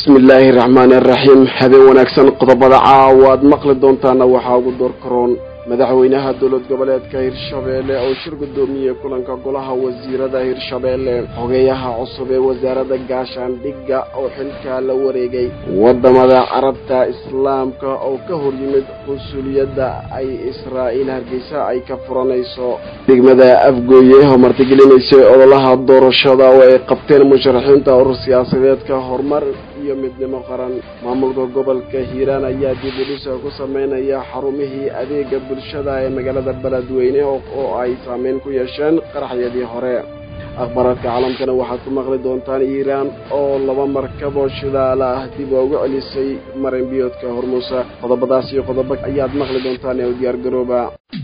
bismi illaahi raxmaani araxiim habeen wanaagsan qodobada caawa aad maqli doontaana waxaa ugu door karoon madaxweynaha dowlad goboleedka hirshabeelle oo shir guddoomiyey kulanka golaha wasiirada hirshabeelle xogeeyaha cusub ee wasaaradda gaashaandhigga oo xilkaa la wareegay waddamada carabta islaamka oo ka hor yimid qunsuliyadda ay israa'iil hargeysa ay ka furanayso degmada afgooye oo martigelinaysay ololaha doorashada oo ay qabteen musharaxiinta urur siyaasadeedka horumar iyo midnimo qaran maamulka gobolka hiiraan ayaa dib udhisa ku sameynaya xarumihii adeega bulshada ee magaalada beledweyne oo ay saameyn ku yeesheen qaraxyadii hore akhbaaraadka caalamkana waxaad ku maqli doontaan iiraan oo laba markab oo shidaala ah dib ugu celisay marin biyoodka hormuusa qodobadaas iyo qodobo ayaad maqli doontaan ee u diyaargarooba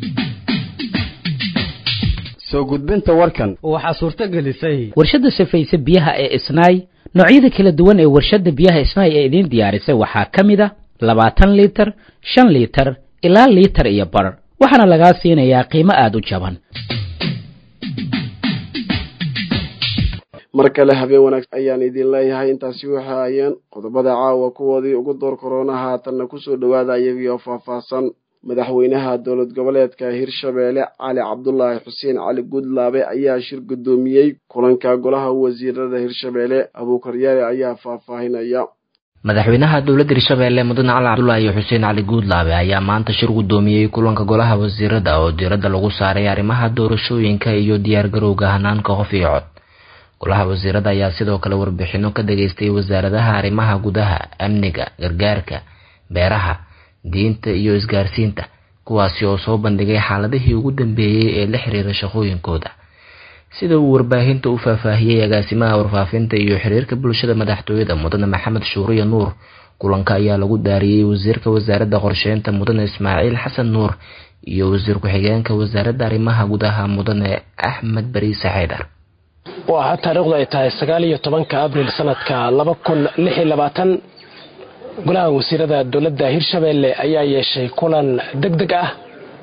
soo gudbinta warkan waxaa suurto gelisay warshadda safayse biyaha ee isnaay noocyada kala duwan ee warshadda biyaha isnaay ee idiin diyaarisay waxaa ka mid a labaatan liitar shan liitar ilaa liitar iyo bar waxaana lagaa siinayaa qiimo aada u jaban mar kale habeen wanaagsan ayaan idin leeyahay intaasi waxay ayeen qodobada caawa kuwoodii ugu door korona haatanna kusoo dhowaada iyagii oo faahfaahsan madaxweynaha dowlad goboleedka hirshabeelle cali cabdulaahi xuseen cali guudlaabe ayaa shir guddoomiyey kulanka golaha wasiirada hirshabeelle abuukaryaale ayaa faahfaahinaya madaxweynaha dowladda hirshabeelle mudane cali cabdulaahi xuseen cali guudlaabe ayaa maanta shir guddoomiyey kulanka golaha wasiirada oo diiradda lagu saaray arrimaha doorashooyinka iyo diyaargarowga hanaanka qof iyo cod golaha wasiirada ayaa sidoo kale warbixino ka dhageystay wasaaradaha arrimaha gudaha amniga gargaarka beeraha diinta iyo isgaarsiinta kuwaasi oo soo bandhigay xaaladihii ugu dambeeyey ee la xiriira shaqooyinkooda sida uu warbaahinta u faahfaahiyey agaasimaha warfaafinta iyo xiriirka bulshada madaxtooyada mudane maxamed shuuriya nuur kulanka ayaa lagu daariyey wasiirka wasaaradda qorsheynta mudane ismaaciil xasan nuur iyo wasiir ku-xigeenka wasaaradda arrimaha gudaha mudane axmed bariise xaydar waa taariikhdu ay tahay sagaal iyo tobanka abril sanadka laba kun lix iyo labaatan golaha wasiirada dowladda hirshabeelle ayaa yeeshay kulan deg deg ah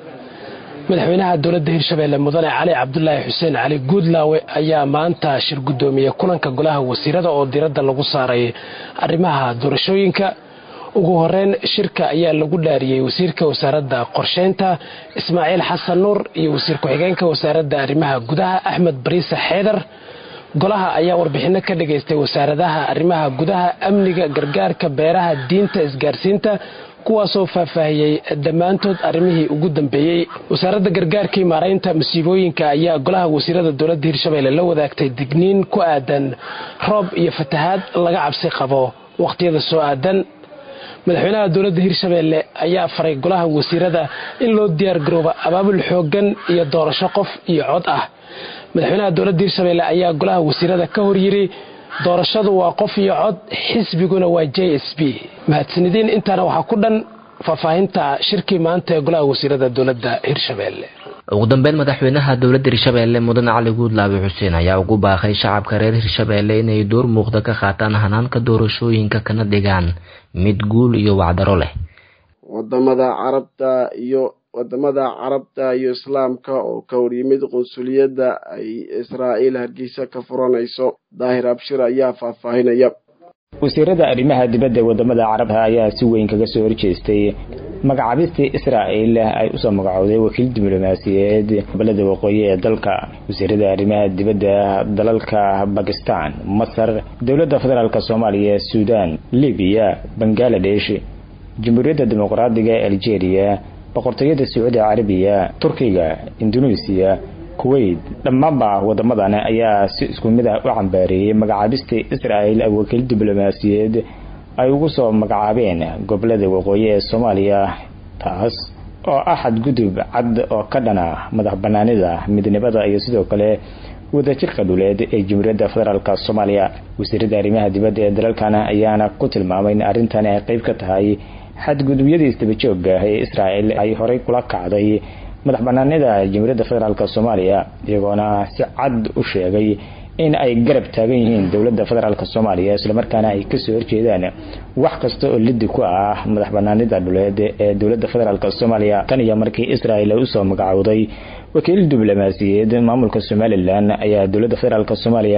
madaxweynaha dowladda hirshabeelle mudane cali cabdulaahi xuseen cali guudlaawe ayaa maanta shir guddoomiyey kulanka golaha wasiirada oo diradda lagu saaray arrimaha doorashooyinka ugu horeyn shirka ayaa lagu dhaariyey wasiirka wasaaradda qorsheynta ismaaciil xasan nuur iyo wasiir ku-xigeenka wasaaradda arrimaha gudaha axmed bariise xeedar golaha ayaa warbixino ka dhagaystay wasaaradaha arrimaha gudaha amniga gargaarka beeraha diinta isgaarsiinta kuwaasoo faahfaahiyey dhammaantood arrimihii ugu dambeeyey wasaaradda gargaarkii maaraynta masiibooyinka ayaa golaha wasiirada dowladda hirshabeelle la wadaagtay digniin ku aadan roob iyo fatahaad laga cabsi qabo wakhtiyada soo aadan madaxweynaha dowladda hirshabeelle ayaa faray golaha wasiirada in loo diyaargaroobo abaabul xooggan iyo doorasho qof iyo cod ah madaxweynaha dowladda hirshabeelle ayaa golaha wasiirada ka hor yiri doorashadu waa qof iyo cod xisbiguna waa j s b mahadsanidin intaana waxaa ku dhan faahfaahinta shirkii maanta ee golaha wasiirada dowladda hirshabeelle ugu dambeyn madaxweynaha dowladda hirshabeelle mudane cali guudlaabe xuseen ayaa ugu baaqay shacabka reer hirshabeelle inay door muuqda ka qaataan hanaanka doorashooyinka kana dhigaan mid guul iyo wacdaro leh wadamada carabta iyo wadamada carabta iyo islaamka oo ka horyimid qunsuliyadda ay israa'iil hargeysa ka furanayso daahir abshir ayaa faahfaahinaya wasiirada arrimaha dibadda ee wadamada carabta ayaa si weyn kaga soo horjeestay magacaabistii israa'il ay usoo magacowday wakiil diblomaasiyeed gobolada waqooyi ee dalka wasiirada arrimaha dibadda dalalka bakistan masar dowladda federaalk soomaaliya suudaan libiya bangaladesh jamhuuriyadda dimuqraadiga ee algeria boqortooyada sacuudi carabiya turkiga indoneesiya kuwait dhammaanba wadamadan ayaa si isku mid ah u cambaareeyey magacaabistii israa'il ay wakiil diblomaasiyeed ay ugu soo magacaabeen gobolada waqooyi ee soomaaliya taas oo ah xadgudub cad oo ka dhana madax banaanida midnimada iyo sidoo kale wadajirka dhuleed ee jamhuuriyadda federaalk soomaaliya wasiirada arrimaha dibadda ee dalalkan ayaana ku tilmaamay in arrintan ay qeyb ka tahay xadgudubyadii isdabajooga ee israa'il ay horey kula kacday madax banaanida jamhuuriyadda federaalk soomaaliya iyagoona si cad u sheegay in ay garab taagan yihiin dowladda federaalk soomaaliya islamarkaana ay kasoo horjeedaan wax kasta oo lidi ku ah madax banaanida dhuleed ee dowladda federaalk soomaaliya tan iyo markii israel ay usoo magacowday wakiil diblomaasiyeed maamulka somalilan ayaa dowladda federaalk soomaaliya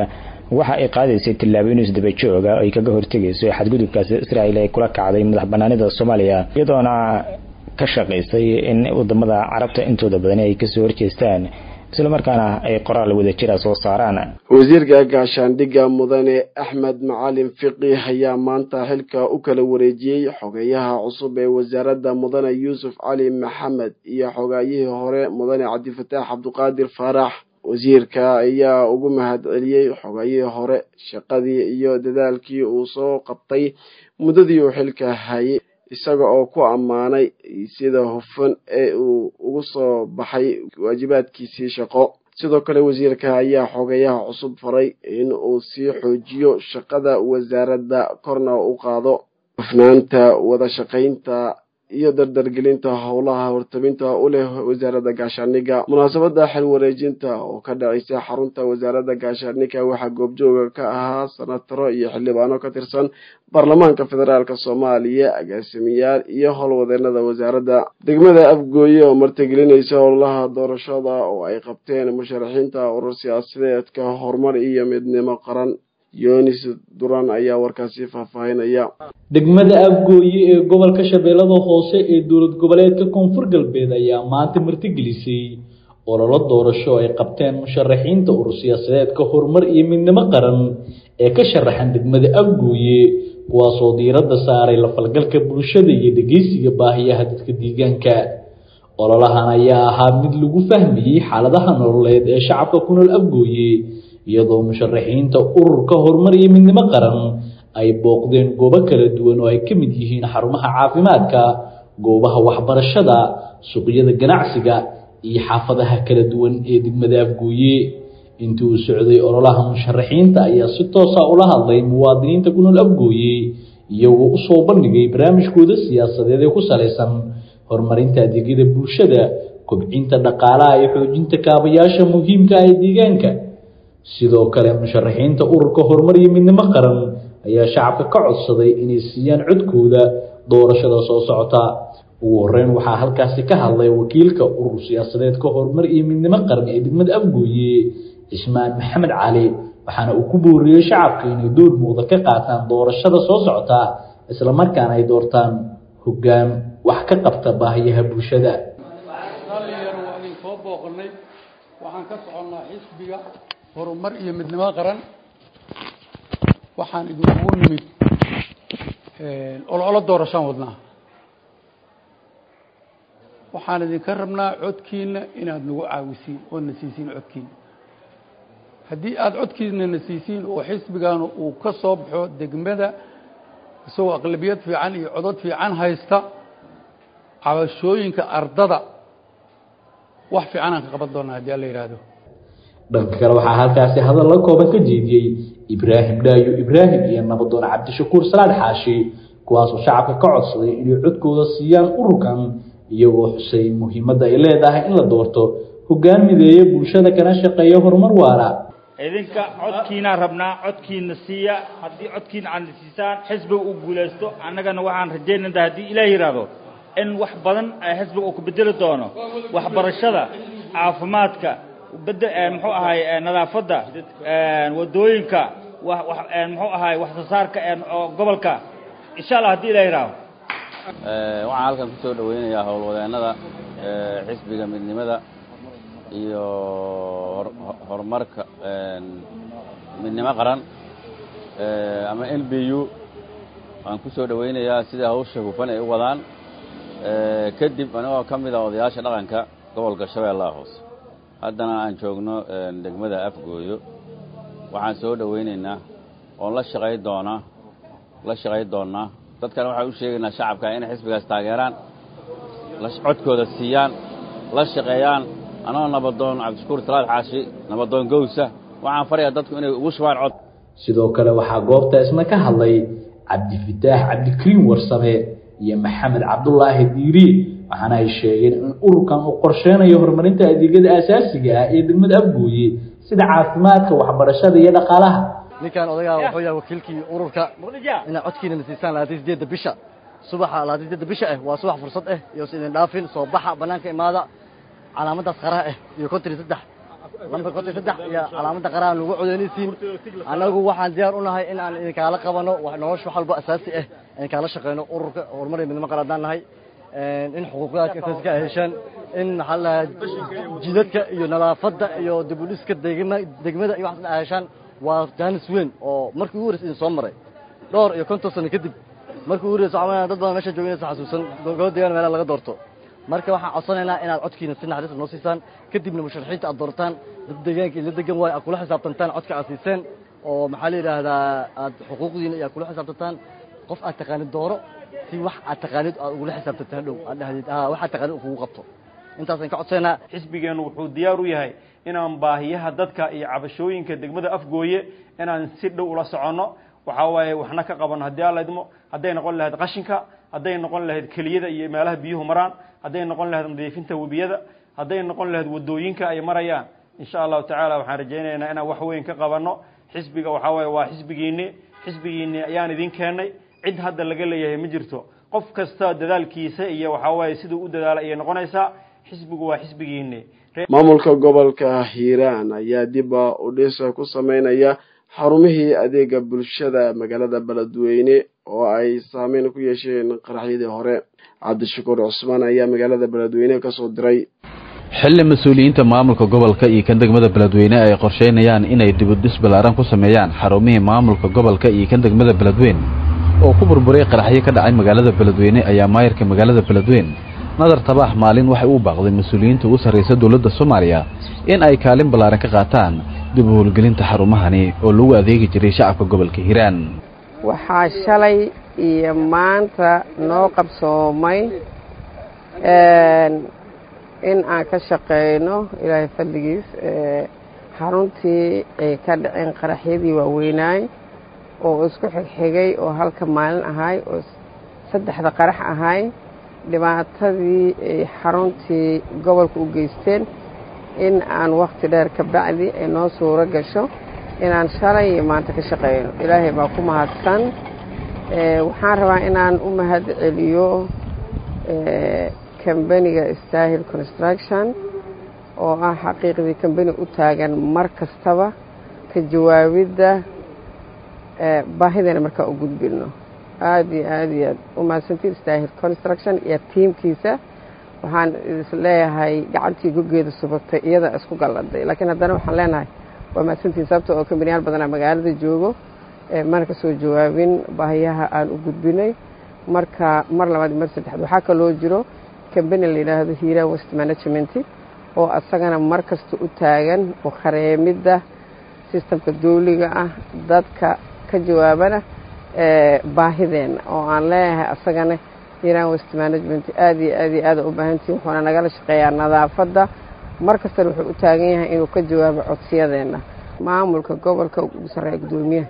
waxa ay qaadaysay tillaabooyin isdaba jooga ay kaga hortegayso xadgudubkaasi israa'iil ay kula kacday madax banaanida soomaaliya iyadoona ka shaqaysay in wadamada carabta intooda badani ay kasoo horjeestaan islamarkaana ay qoraal wadajira soo saaraan wasiirka gaashaandhigga mudane axmed macalin fiqi ayaa maanta xilka u kala wareejiyey xogeyaha cusub ee wasaaradda mudane yuusuf cali maxamed iyo xogaayihii hore mudane cabdifataax cabdiqaadir faarax wasiirka ayaa ugu mahad celiyey xogayihii hore shaqadii iyo dadaalkii uu soo qabtay muddadii uu xilka hayay isaga oo ku ammaanay sida hufan ee uu ugu soo baxay waajibaadkiisii shaqo sidoo kale wasiirka ayaa xogeyaha cusub faray in uu sii xoojiyo shaqada wasaaradda korna u qaado hufnaanta wada shaqaynta iyo dardargelinta howlaha hortabinta u leh wasaaradda gaashaandhigga munaasabadda xil wareejinta oo ka dhacaysa xarunta wasaaradda gaashaandhigga waxaa goobjooga ka ahaa sanataro iyo xildhibaano ka tirsan baarlamaanka federaalk soomaaliya agaasimayaal iyo howlwadeenada wasaaradda degmada afgooye oo martigelinaysa howlaha doorashada oo ay qabteen musharaxiinta urur siyaasadeedka horumar iyo midnimo qaran yonis duran ayaa warkaasi faahfaahinaya degmada afgooye ee gobolka shabeellada hoose ee dowlad goboleedka koonfur galbeed ayaa maanta martigelisay ololo doorasho ay qabteen musharaxiinta urur siyaasadeedka horumar iyo midnimo qaran ee ka sharaxan degmada afgooye kuwaasoo diiradda saaray la falgalka bulshada iyo dhegeysiga baahiyaha dadka deegaanka ololahan ayaa ahaa mid lagu fahmayey xaaladaha nololeed ee shacabka ku nool afgooye iyadoo musharaxiinta ururka horumar iyo midnimo qaran ay booqdeen goobo kala duwan oo ay ka mid yihiin xarumaha caafimaadka goobaha waxbarashada suuqyada ganacsiga iyo xaafadaha kala duwan ee degmada afgooye intii uu socday ololaha musharaxiinta ayaa si toosa ula hadlay muwaadiniinta ku nool afgooye iyagoo usoo bandhigay barnaamijkooda siyaasadeed ee ku salaysan horumarinta adeegyada bulshada kobcinta dhaqaalaha iyo xoojinta kaabayaasha muhiimka ah ee deegaanka sidoo kale musharaxiinta ururka horumar iyo midnimo qaran ayaa shacabka ka codsaday inay siiyaan codkooda doorashada soo socota ugu horeyn waxaa halkaasi ka hadlay wakiilka urur siyaasadeedka horumar iyo midnimo qaran ee degmada afgooye cismaan maxamed cali waxaana uu ku booriyey shacabka inay door muuqda ka qaataan doorashada soo socota islamarkaana ay doortaan hoggaan wax ka qabta baahiyaha bulshada waxaan ka soconnaa xisbiga horumar iyo midnimo qaran waxaan idinkugu nimid ololo doorashaan wadnaa waxaan idinka rabnaa codkiina inaad nagu caawisiin ood na siisiin codkiina haddii aada codkiina na siisiin oo xisbigaanu uu ka soo baxo degmada isagoo aqlabiyad fiican iyo codod fiican haysta cabashooyinka ardada wax fiican aan ka qaban doonaa haddii alla yidhaahdo dhanka kale waxaa halkaasi hadal la kooban ka jeediyey ibraahim dhaayo ibraahim iyo nabadoon cabdishakuur salaad xaashi kuwaasoo shacabka ka codsaday inay codkooda siiyaan ururkan iyagoo xusay muhiimadda ay leedahay in la doorto hoggaan mideeya bulshada kana shaqeeya horumar waara idinka codkiinaan rabnaa codkiina siiya haddii codkiina aadna siisaan xisbiga uu guulaysto annagana waxaan rajaynanta haddii ilaah yidhaahdo in wax badan xisbiga uu ku bedeli doono waxbarashada caafimaadka bed muxuu ahay nadaafadda wadooyinka muxuu ahay wax soo saarka gobolka insha allah haddii ilaah yidhaahdo waxaan halkan ku soo dhoweynayaa howlwadeennada xisbiga midnimada iyo horumarka midnimo qaran ama l b u waan ku soo dhoweynayaa sida hawsha hufan ay u wadaan kadib anigoo ka mid a odayaasha dhaqanka gobolka shabeellaha hoose haddana aan joogno degmada afgooyo waxaan soo dhoweynaynaa oon la shaqay doonaa la shaqay doonnaa dadkana waxaan u sheegaynaa shacabka inay xisbigaas taageeraan codkooda siiyaan la shaqeeyaan anoo nabadoon cabdishakuur salaad xaashi nabadoon gowsa waxaan farayaa dadku inay ugu shubaan cod sidoo kale waxaa goobta isna ka hadlay cabdifataax cabdikariim warsame iyo maxamed cabdulaahi diiri waxaana ay sheegeen in ururkan uu qorsheynayo horumarinta adeegyada aasaasiga ah ee degmada afgooye sida caafimaadka waxbarashada iyo dhaqaalaha ninkan odagaa wuxuu yahay wakiilkii ururka inaad codkiina na siisaan labaatan sideedda bisha subaxa labaatan sideedda bisha ah waa subax fursad ah iyo is idin dhaafin soo baxa bannaanka imaada calaamaddaas qaraha ah iyo konton iyo saddex lambar konton saddex iyo calaamadda qaraha nagu codeynaysiin annagu waxaan diyaar u nahay in aan idinkaala qabano nolosha wax walba asaasi ah idinkaala shaqeyno ururka horumar iyo midnimo qaran haddaan nahay in xuquuqdaadka asaaska ay heshaan in maxaa la jidadka iyo nadaafadda iyo dibudhiska degma degmada iyo waxaas ay heshaan waa jaanis weyn oo markii ugu horreysay idin soo maray dhowr iyo konton sano kadib markii ugu horreysay waxaa dad badan meesha jooginaysa xasuusan gobol deegaan meelaha laga doorto marka waxaan codsanaynaa inaad codkiina si naxariis noo siisaan kadibna musharaxiinta aad doortaan dad deegaanka ila degan waayo aad kula xisaabtantaan codka aad siiseen oo maxaa la yidhaahdaa aad xuquuqdiina iyo aad kula xisaabtantaan qof aad taqaanid dooro si wax aad taqaanid aad ugula xisaabtantaan hadhow aad dhahdid haa waxaad taqaanid kugu qabto intaasaan ka codsaynaa xisbigeennu wuxuu diyaar u yahay inaan baahiyaha dadka iyo cabashooyinka degmada afgooye inaan si dhow ula soconno waxaa waaye waxna ka qabanno haddii alla idmo hadday noqon lahayd qashinka hadday noqon lahayd keliyada iyo meelaha biyuhu maraan hadday noqon lahayd nadiifinta webiyada hadday noqon lahayd wadooyinka ay marayaan insha allahu tacaala waxaan rajaynaynaa inaan wax weyn ka qabanno xisbiga waxaa waaye waa xisbigiinni xisbigiinni ayaan idin keennay cid hadda laga leeyahay ma jirto qof kasta dadaalkiisa iyo waxaa waaye siduu u dadaala ayay noqonaysaa xisbigu waa xisbigiinni maamulka gobolka hiiraan ayaa dibba u dhisa ku sameynaya xarumihii adeega bulshada magaalada beledweyne oo ay saameyn ku yeesheen qaraxyadii hore cabdishakuur cusmaan ayaa magaalada beledweyne kasoo diray xilli mas-uuliyiinta maamulka gobolka iyo kan degmada beledweyne ay qorsheynayaan inay dibudhis ballaaran ku sameeyaan xarumihii maamulka gobolka iyo kan degmada beledweyne oo ku burburay qaraxyo ka dhacay magaalada beledweyne ayaa maayarka magaalada beledweyne nadar tabax maalin waxay u baaqday mas-uuliyiinta ugu sarraysa dowladda soomaaliya in ay kaalin ballaaran ka qaataan dib u howlgelinta xarumahani oo lagu adeegi jiray shacabka gobolka hiiraan waxaa shalay iyo maanta noo qabsoomay in aan ka shaqeyno ilaahay fadligiis xaruntii ay ka dhaceen qaraxyadii waaweynaay oo isku xigxigay oo halka maalin ahay oo saddexda qarax ahay dhibaatadii ay xaruntii gobolka u geysteen in aan wakhti dheer ka bacdi ay noo suuro gasho inaan shalay iyo maanta ka shaqeyno ilaahay baa ku mahadsan waxaan rabaa inaan u mahad celiyo kambaniga stahil construction oo ah xaqiiqdii kambani u taagan mar kastaba ka jawaabidda baahideena markaa u gudbino aada iyo aada iyo aad u mahadsantiin stahil construction iyo tiimkiisa waxaan isleeyahay gacantii gogeeda subatay iyada isku galladay laakiin haddana waxaan leenahay waa mahadsantiin sababta oo kambaniyaal badanaa magaalada joogo mana ka soo jawaabin baahiyaha aan u gudbinay marka mar labaad mar saddexaad waxaa kaloo jiro kambani la yidhaahdo hiiraan west management oo asagana mar kasta u taagan oo khareemidda sistamka dawliga ah dadka ka jawaabana baahideenna oo aan leeyahay asagana hiiraan west management aada iyo aad iyo aada u baahantihin wuxuuna nagala shaqeeyaa nadaafadda mar kastana wuxuu u taagan yahay inuu ka jawaabo codsiyadeenna maamulka gobolka ugu sarreeya guddoomiyaha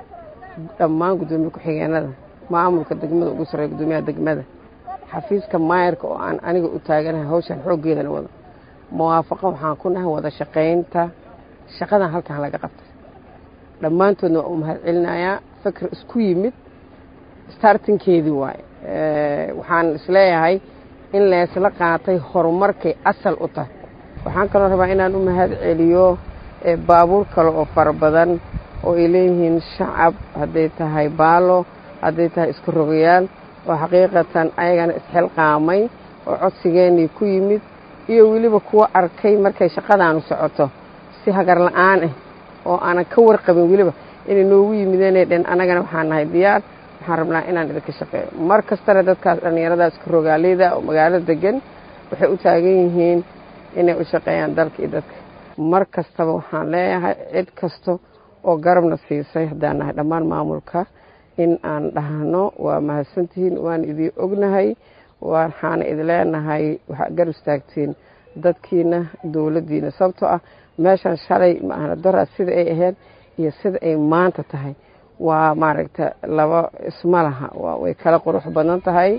dhammaan guddoomiye ku-xigeenada maamulka degmada ugu sarreeya guddoomiyaha degmada xafiiska maayarka oo aan aniga u taaganahay hawshan xooggeedana wado muwaafaqo waxaan ku nahay wada shaqaynta shaqadan halkan laga qabtay dhammaantoodna waa u mahad celinayaa fikir isku yimid startinkeedii waaye waxaan isleeyahay in leesla qaatay horumarkay asal u tahay waxaan kaloo rabaa inaan u mahad celiyo baabuur kale oo fara badan oo ay leeyihiin shacab hadday tahay baalo hadday tahay isku rogayaal oo xaqiiqatan ayagana isxilqaamay oo codsigeennii ku yimid iyo weliba kuwa arkay markay shaqadaanu socoto si hagar la-aan ah oo aanan ka warqabin weliba inay noogu yimideenay dhen annagana waxaan nahay diyaar waxaan rabnaa inaan idinka shaqeeyo mar kastana dadkaas dhallinyaradaas isku rogaaleyda oo magaalada degan waxay u taagan yihiin inay u shaqeeyaan dalka iyo dadka mar kastaba waxaan leeyahay cid kasta oo garabna siisay haddaan nahay dhammaan maamulka in aan dhahno waa mahadsantihiin waan idin ognahay waxaana idin leenahay waxaa garab istaagtiin dadkiina dowladdiina sababtoo ah meeshan shalay maahna dara sida ay ahayd iyo sida ay maanta tahay waa maaragta laba isma laha way kala qurux badan tahay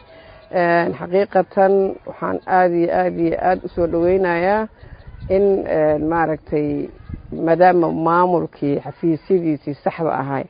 xaqiiqatan waxaan aada iyo aada iyo aada usoo dhaweynayaa in maaragtay maadaama maamulkii xafiisyadiisii saxda ahay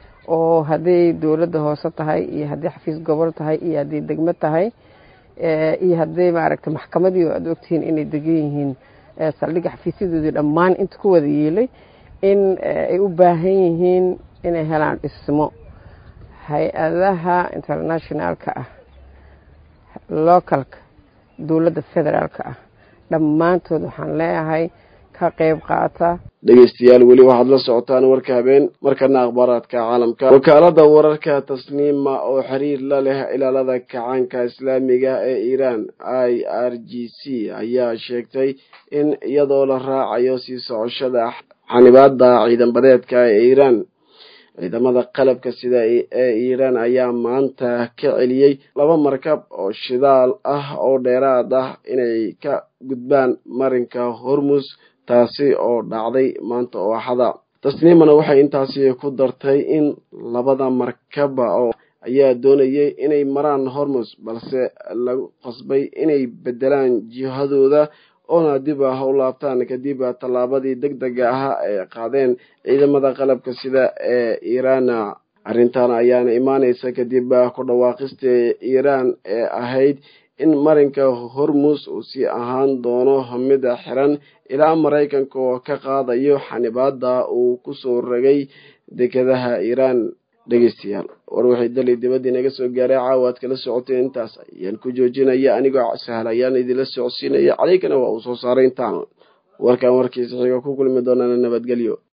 oo hadday dowladda hoose tahay iyo haddii xafiis gobol tahay iyo haddii degmo tahay iyo hadday maaragtay maxkamadii aada ogtihiin inay degan yihiin saldhigga xafiisyadoodii dhammaan inta ku wada yeelay in ay u baahan yihiin inay helaan dhismo hay-adaha internationaalka ah localka dowladda federaalka ah dhammaantood waxaan leeyahay ka qayb qaata dhegeystayaal weli waxaad la socotaan warka habeen markana akhbaaraadka caalamka wakaalada wararka tasniima oo xiriir la leh ilaalada kacaanka islaamiga ee iiraan i r g c ayaa sheegtay in iyadoo la raacayo sii socoshada xanibaada ciidanbadeedka ee iiraan ciidamada qalabka sida ee iiraan ayaa maanta ka celiyey laba markab oo shidaal ah oo dheeraad ah inay ka gudbaan marinka hormus taasi oo dhacday maanta oo axada tasniimana waxay intaasi ku dartay in labada markaba oo ayaa doonayay inay maraan hormus balse lagu qasbay inay bedelaan jihadooda oona dib ah u laabtaan kadib tallaabadii deg dega ah ee qaadeen ciidamada qalabka sida ee iiraan arrintan ayaana imaaneysa kadib ku dhawaaqista iiraan ee ahayd in marinka hormus uu sii ahaan doono mid xiran ilaa maraykanka oo ka qaadayo xanibaada uu kusoo ragay dekedaha iiraan dhegeystayaal war waxay dali dibadii naga soo gaaray caawa aad kala socotay intaas ayaan ku joojinaya anigoo sahal ayaan idinla socodsiinaya calaykana waa uu soo saaray intaan warkan warkiisa xiga ku kulmi doonana nabadgelyo